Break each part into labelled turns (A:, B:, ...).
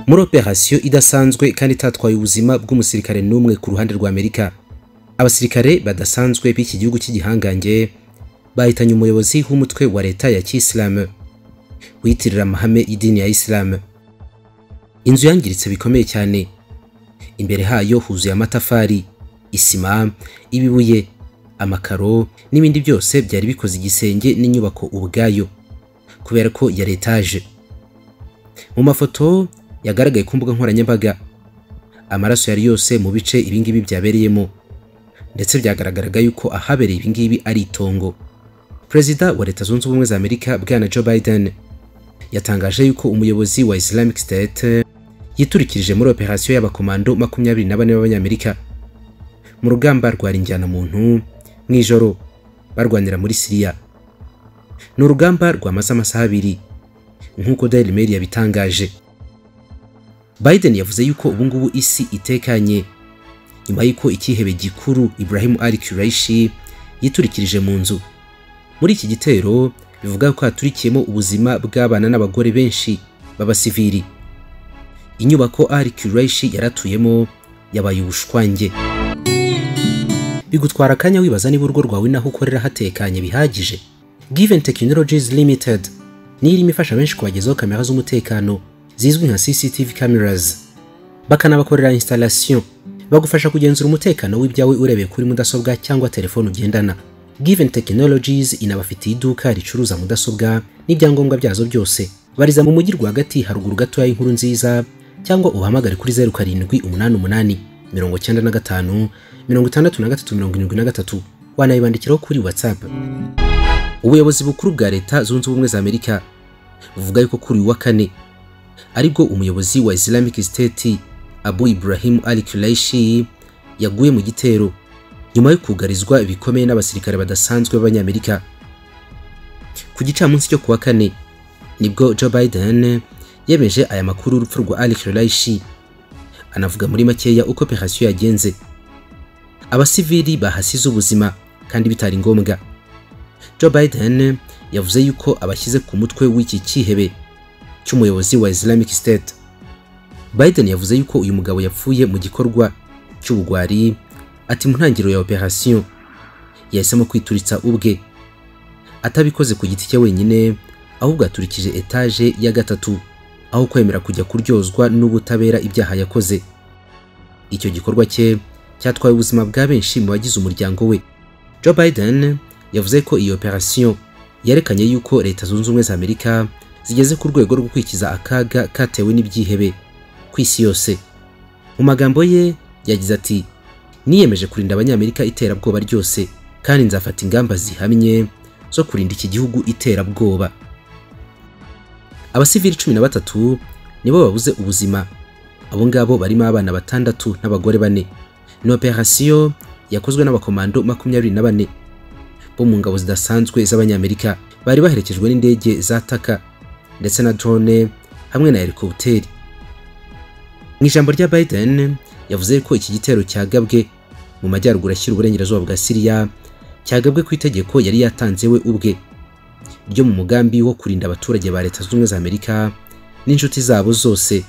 A: muri operasiyo idasanzwe kandi itatwaye ubuzima bw'umusirikare n'umwe ku ruhande rwa Amerika abasirikare badasanzwe b'iki gihugu cy'igihangange bahitanye umuyobozi w'umutwe wa leta ya kiyisilamu wiyitirira amahame y'idini ya isilamu inzu yangiritse bikomeye cyane imbere hayo huzuye amatafari isima ibibuye amakaro n'ibindi byose byari bikoze igisenge n'inyubako ubwayo kubera ko yari etaje mu mafoto yagaragaye ku mbuga nkoranyambaga amaraso yari yose mu bice ibingibi byabereyemo ndetse byagaragaraga yuko ahabereye ibingibi ari itongo perezida wa leta zunze ubumwe za amerika bwana joe biden yatangaje yuko umuyobozi wa islamic state yiturikirije muri operasiyo y'abakomando makumyabiri na bane b'abanyamerika mu rugamba rwarinjyana muntu mu ijoro barwanira muri siriya ni urugamba rwamaze amasaha abiri nk'uko Daily Mail yabitangaje Biden yavuze yuko ubungubu isi itekanye nyuma y'uko ikihebe gikuru Ibrahim Ali Kureishi yiturikirije mu nzu muri iki gitero bivuga ko haturikiyemo ubuzima bw'abana n'abagore benshi b'abasivili inyubako Ali Kureishi yaratuyemo yabaye ubushwange bigutwara akanya wibaza niba urugo rwawe naho ukorera hatekanye bihagije Given Technologies Limited ni irimo ifasha benshi kubagezaho kamera z'umutekano zizwi nka CCTV cameras bakanabakorera installation bagufasha kugenzura umutekano w'ibyawe urebeye kuri mudasobwa cyangwa telefone ugendana Given Technologies inabafitiye iduka ricuruza mudasobwa n'ibyangombwa byazo byose bariza mu mujyi rwagati haruguru gatoya y'inkuru nziza cyangwa ubahamagare kuri 0788 98 95 663 wanayibandikiraho kuri WhatsApp ubuyobozi bukuru bwa leta zunze ubumwe za amerika buvuga yuko kuri uyu wa kane aribwo umuyobozi wa islamic state abu ibrahim al kureishi yaguye mu gitero nyuma yo kugarizwa bikomeye n'abasirikare badasanzwe b'abanyamerika ku gicamunsi cyo kuwa kane nibwo joe biden yemeje aya makuru y'urupfu rwa al kureishi anavuga muri makeya uko operasiyo yagenze abasivili bahasize ubuzima kandi bitari ngombwa Joe Biden yavuze yuko abashyize ku mutwe w'iki cyihebe cy'umuyobozi wa Islamic State. Biden yavuze yuko uyu mugabo yapfuye mu gikorwa cy'ubugwari ati mu ntangiriro ya operasiyo yahisemo kwituritsa ubwe atabikoze ku giti cye wenyine ahubwo aturikije etaje ya gatatu aho kwemera kujya kuryozwa n'ubutabera ibyaha yakoze. Icyo gikorwa cye cyatwaye ubuzima bwa benshi mu bagize umuryango we. Joe Biden yavuze ko iyi operasiyo yerekanye yuko leta zunze ubumwe za amerika zigeze ku rwego rwo kwikiza akaga katewe n'ibyihebe ku isi yose mu magambo ye yagize ati niyemeje kurinda abanyamerika iterabwoba ryose kandi nzafata ingamba zihamye zo kurinda iki gihugu iterabwoba abasivili cumi na batatu nibo babuze ubuzima abo ngabo barimo abana batandatu n'abagore bane ni operasiyo yakozwe n'abakomando makumyabiri na bane bo mu ngabo zidasanzwe z'abanyamerika bari baherekejwe n'indege za taka ndetse na drone hamwe na helikopteri mu ijambo rya Biden yavuze ko iki gitero cyagabwe mu majyaruguru ashyira uburengerazuba bwa Syria cyagabwe ku itegeko yari yatanze we ubwe ryo mu mugambi wo kurinda abaturage ba Leta Zunze za Amerika n'inshuti zabo zose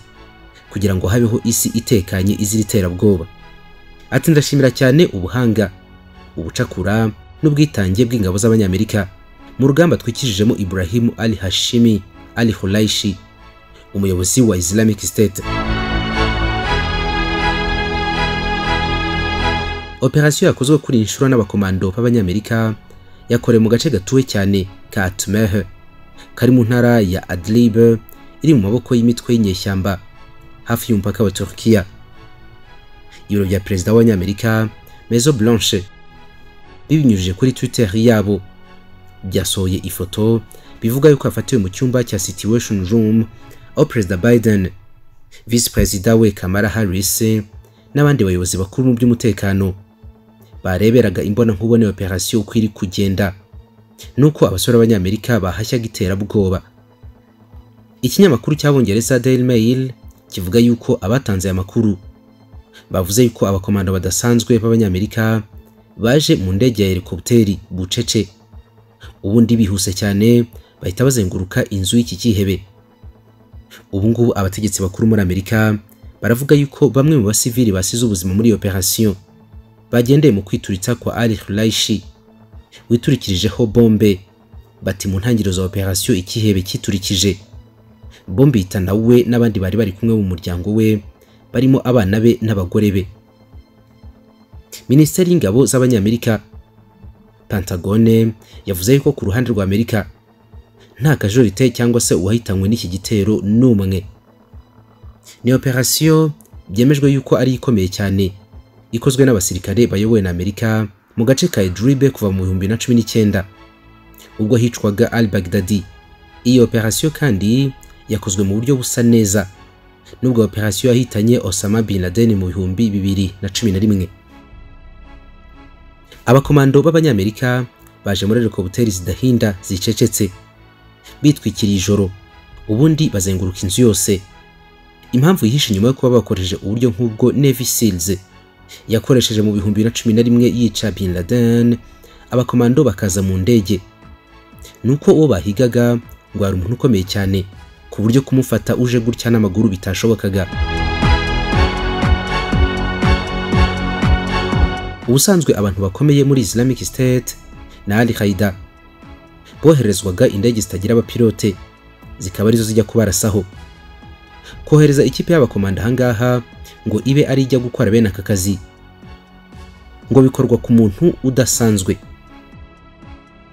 A: kugira ngo habeho isi itekanye izira iterabwoba ati ndashimira cyane ubuhanga ubucakura n'ubwitange bw'ingabo z'abanyamerika mu rugamba twikijijemo Ibrahim Ali Hashimi Ali Hulaishi umuyobozi wa Islamic State Operasiyo yakozwe kuri inshuro n'abakomando b'abanyamerika yakorewe mu gace gatuwe cyane ka Atmeh kari mu ntara ya Adlib iri mu maboko y'imitwe y'inyeshyamba hafi y'umupaka wa Turkiya ibiro bya perezida w'abanyamerika Maison Blanche bibinyujije kuri Twitter yabo byasohoye ifoto bivuga yuko afatiwe mu cyumba cya Situation Room aho Perezida Biden Vice Perezida we Kamala Harris n'abandi bayobozi bakuru mu by'umutekano bareberaga imbona nkubone operasiyo uko iri kugenda nuko abasore b'abanyamerika bahashyaga iterabwoba ikinyamakuru cy'abongereza Daily Mail kivuga yuko abatanze aya makuru bavuze yuko abakomando badasanzwe b'abanyamerika baje mu ndege ya helikopteri bucece ubundi bihuse cyane bahita bazenguruka inzu y'iki cyihebe ubu ngubu abategetsi bakuru muri amerika baravuga yuko bamwe mu basivili basize ubuzima muri iyo operasiyo bagendeye mu kwituritsa kwa al Khulaishi witurikirijeho bombe bati mu ntangiriro za operasiyo ikihebe cyiturikije bombe yitana we n'abandi bari bari kumwe mu muryango we barimo abana be n'abagore be minisiteri y'ingabo z'abanyamerika pentagone yavuze yuko ku ruhande rwa amerika nta kajorite cyangwa se uwahitanywe n'iki gitero n'umwe ni operasiyo byemejwe yuko ari ikomeye cyane ikozwe n'abasirikare bayobowe na amerika mu gace ka idribe kuva mu bihumbi na cumi n'icyenda ubwo hicwaga al bagdadi iyi operasiyo kandi yakozwe mu buryo busa neza nubwo operasiyo yahitanye osama bin laden mu bihumbi bibiri na cumi na rimwe abakomando b'abanyamerika baje muri helikoputeri zidahinda zicecetse bitwikiriye ijoro ubundi bazenguruka inzu yose impamvu yihishe nyuma yo kuba bakoresheje uburyo nk'ubwo Navy Seals yakoresheje mu bihumbi na cumi na rimwe yica Bin Laden abakomando bakaza mu ndege nuko uwo bahigaga ngo hari umuntu ukomeye cyane ku buryo kumufata uje gutya n'amaguru bitashobokaga ubusanzwe abantu bakomeye muri Islamic State na Al Qaeda boherezwaga indege zitagira abapilote zikaba arizo zijya kubarasaho kohereza ikipe y'abakomanda ahangaha ngo ibe ari ijya gukora bene aka kazi ngo bikorwa ku muntu udasanzwe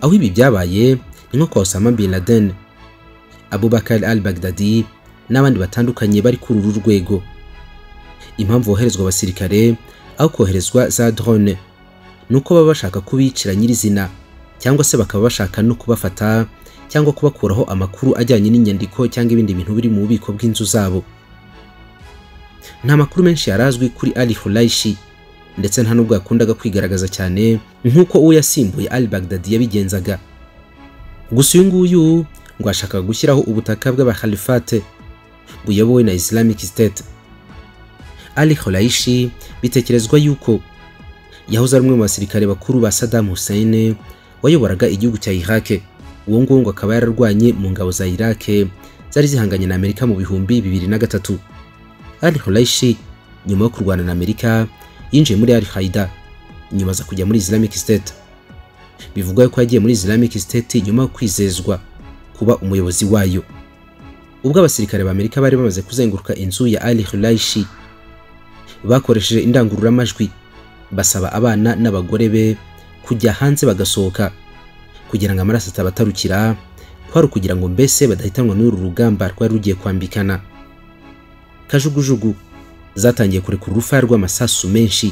A: aho ibi byabaye ni nko kwa Osama Bin Laden Abubakar al-Baghdadi n'abandi batandukanye bari kuri uru rwego impamvu boherezwa abasirikare aho koherezwa za drone ni uko baba bashaka kubicira nyirizina cyangwa se bakaba bashaka no kubafata cyangwa kubakuraho amakuru ajyanye n'inyandiko cyangwa ibindi bintu biri mu bubiko bw'inzu zabo nta makuru menshi yarazwi kuri Ali Hulaishi ndetse nta nubwo yakundaga kwigaragaza cyane nk'uko uwo yasimbuye Ali Baghdadi yabigenzaga gusa uyu nguyu ngo ashaka gushyiraho ubutaka bw'abakhalifate buyobowe na Islamic State Ali Hulaishi bitekerezwa yuko yahoze ari umwe mu basirikare bakuru ba Saddam Hussein wayoboraga igihugu cya Iraq uwo nguwo ngo akaba yararwanye mu ngabo za Iraq zari zihanganye na Amerika mu bihumbi bibiri na gatatu Al Hulaishi nyuma yo kurwana na Amerika yinjiye muri Al Qaeda nyuma aza kujya muri Islamic State bivugwa ko yagiye muri Islamic State nyuma yo kwizezwa kuba umuyobozi wayo ubwo abasirikare b'Amerika bari bamaze kuzenguruka inzu ya Al Hulaishi bakoresheje indangururamajwi basaba abana n'abagore be kujya hanze bagasohoka kugira ngo amaraso atabatarukira kwari ukugira ngo mbese badahitanwa n'uru rugamba rwari rugiye kwambikana kajugujugu zatangiye kurekura urufaya rw'amasasu menshi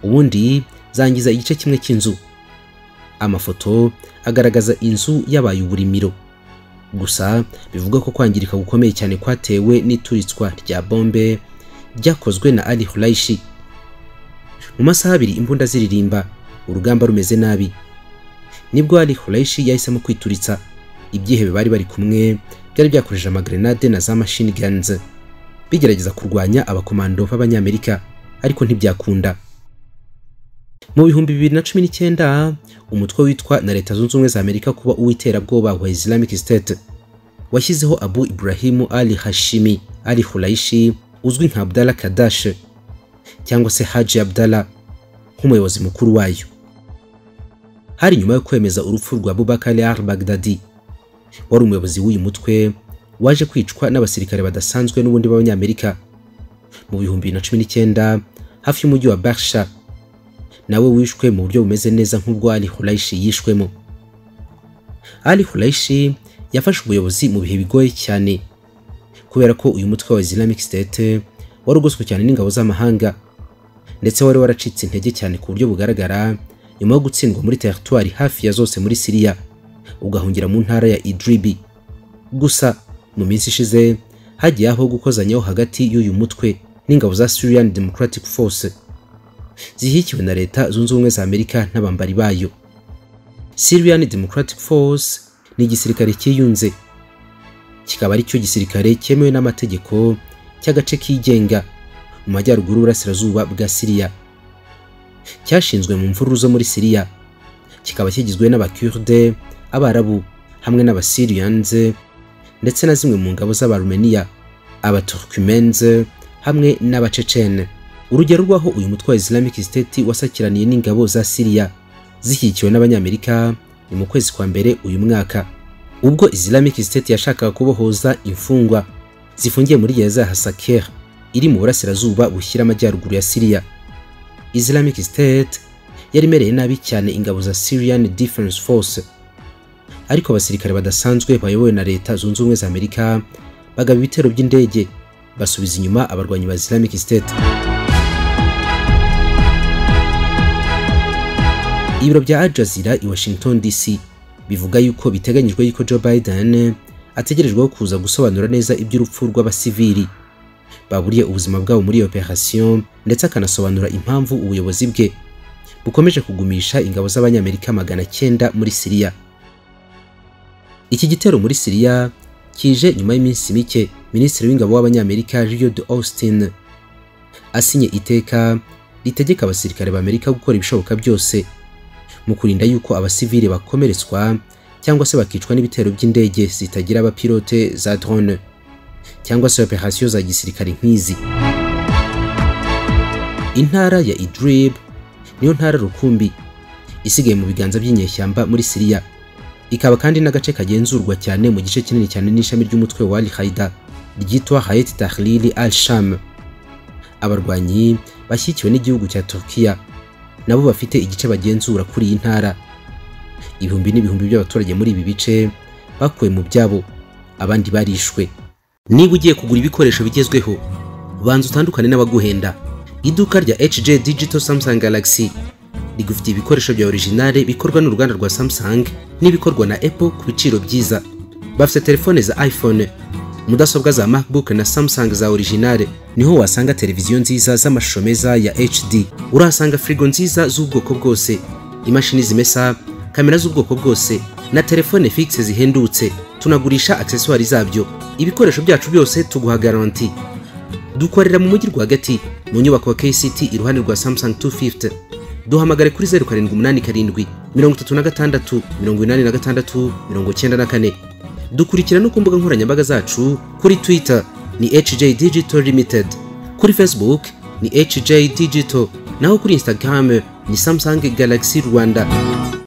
A: ubundi zangiza igice kimwe cy'inzu amafoto agaragaza inzu yabaye uburimiro gusa bivuga ko kwangirika gukomeye cyane kwatewe n'ituritswa rya bombe ryakozwe na Ali Hulaishi mu masaha abiri imbunda ziririmba urugamba rumeze nabi nibwo Ali Khulaishi yahisemo kwituritsa ibyihebe bari bari kumwe byari byakoresheje amagrenade na za machine guns bigerageza kurwanya abakomando b'abanyamerika ariko ntibyakunda mu bihumbi bibiri na cumi n'icyenda umutwe witwa na leta zunze ubumwe za amerika kuba uw'iterabwoba wa islamic state washyizeho abu ibrahimu ali hashimi ali hulaishi uzwi nka abdallah kadash cyangwa se haji abdallah nk'umuyobozi mukuru wayo hari nyuma yo kwemeza urupfu rwa Bubakar al-Baghdadi wari umuyobozi w'uyu mutwe waje kwicwa n'abasirikare badasanzwe n'ubundi b'abanyamerika mu bihumbi na cumi n'icyenda hafi y'umujyi wa Barsha nawe wishwe mu buryo bumeze neza nk'ubwo Ali Hulaishi yishwemo Ali Hulaishi yafashe ubuyobozi mu bihe bigoye cyane kubera ko uyu mutwe wa Islamic State wari ugoswe cyane n'ingabo z'amahanga ndetse wari waracitse intege cyane ku buryo bugaragara nyuma yo gutsindwa muri teritwari hafi ya zose muri Siriya ugahungira mu ntara ya Idribi gusa mu minsi ishize hagiye aho gukozanyaho hagati y'uyu mutwe n'ingabo za Syrian Democratic Force zihikiwe na leta zunze ubumwe za Amerika n'abambari bayo Syrian Democratic Force ni igisirikare cyiyunze kikaba ari cyo gisirikare cyemewe n'amategeko cy'agace kigenga mu majyaruguru burasirazuba bwa Siriya cyashinzwe mu mvururu zo muri Siriya kikaba kigizwe n'abakurde abarabu hamwe n'abasiriyanze ndetse na zimwe mu ngabo z'abarumeniya abaturkimenze hamwe n'abacecene urugero rw'aho uyu mutwe wa islamic state wasakiraniye n'ingabo za siriya zishyigikiwe n'abanyamerika ni mu kwezi kwa mbere uyu mwaka ubwo islamic state yashakaga kubohoza imfungwa zifungiye muri gereza ya hasaker iri mu burasirazuba bushyira amajyaruguru ya siriya islamic state yari imereye nabi cyane ingabo za syrian defense force ariko abasirikare badasanzwe bayobowe na leta zunze ubumwe za amerika bagaba ibitero by'indege basubiza inyuma abarwanyi ba islamic state ibiro bya al jazeera i washington dc bivuga yuko biteganyijwe yuko joe biden ategerejweho kuza gusobanura neza iby'urupfu rw'abasivili baburiye ubuzima bwabo muri iyo operasiyo ndetse akanasobanura impamvu ubuyobozi bwe bukomeje kugumisha ingabo z'abanyamerika magana cyenda muri siriya iki gitero muri siriya kije nyuma y'iminsi mike minisitiri w'ingabo w'abanyamerika Lloyd Austin asinye iteka ritegeka abasirikare b'Amerika gukora ibishoboka byose mu kurinda yuko abasivili bakomeretswa cyangwa se bakicwa n'ibitero by'indege zitagira abapilote za drone cyangwa se operasiyo za gisirikare nk'izi intara ya Idlib niyo ntara rukumbi isigaye mu biganza by'inyeshyamba muri siriya ikaba kandi n'agace kagenzurwa cyane mu gice kinini cyane n'ishami ry'umutwe wa al qaida ryitwa hayat tahlil al sham abarwanyi bashyikiwe n'igihugu cya turkiya nabo bafite igice bagenzura kuri iyi ntara ibihumbi n'ibihumbi by'abaturage muri ibi bice bakuwe mu byabo abandi barishwe niba ugiye kugura ibikoresho bigezweho banza utandukane n'abaguhenda iduka rya hj digital samsung galaxy rigufitiye ibikoresho bya originale bikorwa n'uruganda rwa Samsung n'ibikorwa na Apple ku biciro byiza. Bafite telefone za iPhone, mudasobwa za MacBook na Samsung za originale. Niho wasanga televiziyo nziza z'amashusho meza ya HD. Urahasanga frigo nziza z'ubwoko bwose, imashini zimesa, kamera z'ubwoko bwose na telefone fixe zihendutse. Tunagurisha accessoires zabyo. Ibikoresho byacu byose tuguha garanti. Dukorera mu mujyi rwagati mu nyubako ya KCT iruhande rwa Samsung 250 duhamagare kuri zeru karindwi umunani karindwi mirongo itatu na gatandatu mirongo inani na gatandatu mirongo cyenda na kane dukurikira no ku mbuga nkoranyambaga zacu kuri twitter ni hj digital limited kuri facebook ni hj digital naho kuri instagram ni samsung galaxy rwanda